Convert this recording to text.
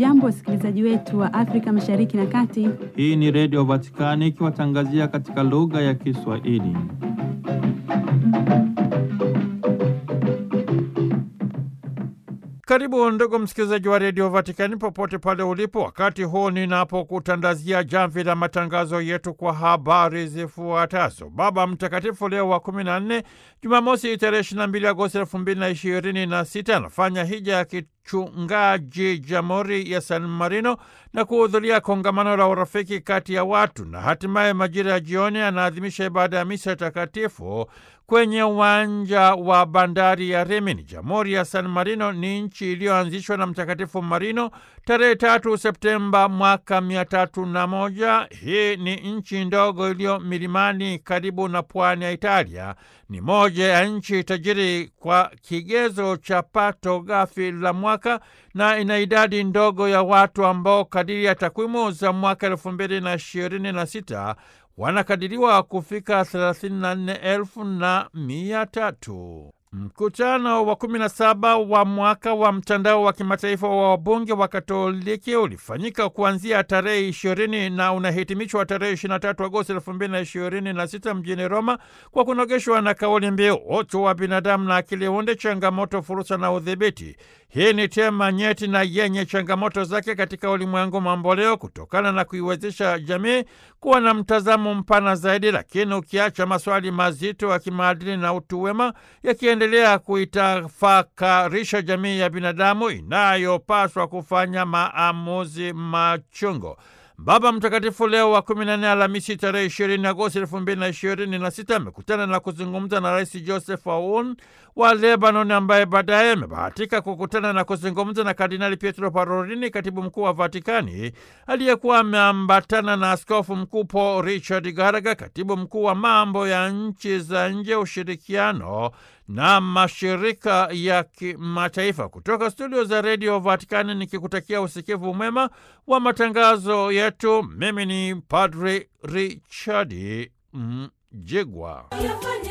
Hamjambo, wasikilizaji wetu wa Afrika Mashariki na Kati. Hii ni Redio Vatikani ikiwatangazia katika lugha ya Kiswahili. Karibu ndugu msikilizaji wa redio Vatikani popote pale ulipo, wakati huu ninapokutandazia jamvi la matangazo yetu kwa habari zifuatazo. Baba Mtakatifu Leo wa kumi na nne, Jumamosi tarehe ishirini na mbili Agosti elfu mbili na ishirini na sita anafanya hija ya kichungaji Jamhuri ya San Marino na kuhudhuria kongamano la urafiki kati ya watu, na hatimaye majira ya jioni anaadhimisha ibada ya misa takatifu kwenye uwanja wa bandari ya Rimini. Jamhuri ya San Marino ni nchi iliyoanzishwa na Mtakatifu Marino tarehe tatu Septemba mwaka mia tatu na moja. Hii ni nchi ndogo iliyo milimani karibu na pwani ya Italia. Ni moja ya nchi tajiri kwa kigezo cha pato ghafi la mwaka na ina idadi ndogo ya watu ambao kadiri ya takwimu za mwaka elfu mbili na ishirini na sita wanakadiriwa kufika thelathini na nne elfu na mia tatu. Mkutano wa kumi na saba wa mwaka wa mtandao wa kimataifa wa wabunge wa Katoliki ulifanyika kuanzia tarehe ishirini na unahitimishwa tarehe ishirini na tatu Agosti elfu mbili na ishirini na sita mjini Roma kwa kunogeshwa na kauli mbiu utu wa binadamu na akili unde, changamoto, fursa na udhibiti. Hii ni tema nyeti na yenye changamoto zake katika ulimwengu mamboleo, kutokana na kuiwezesha jamii kuwa na mtazamo mpana zaidi, lakini ukiacha maswali mazito ya kimaadili na utu wema yakiendelea kuitafakarisha jamii ya binadamu inayopaswa kufanya maamuzi machungo. Baba Mtakatifu Leo wa kumi na nne Alhamisi tarehe ishirini Agosti elfu mbili na ishirini na sita amekutana na kuzungumza na Rais Joseph Aoun wa Lebanon, ambaye baadaye amebahatika kukutana na kuzungumza na Kardinali Pietro Parolini, katibu mkuu wa Vatikani, aliyekuwa ameambatana na Askofu Mkuu Paul Richard Garaga, katibu mkuu wa mambo ya nchi za nje, ushirikiano na mashirika ya kimataifa. Kutoka studio za redio Vatikani nikikutakia usikivu mwema wa matangazo yetu. Mimi ni Padri Richard Mjigwa.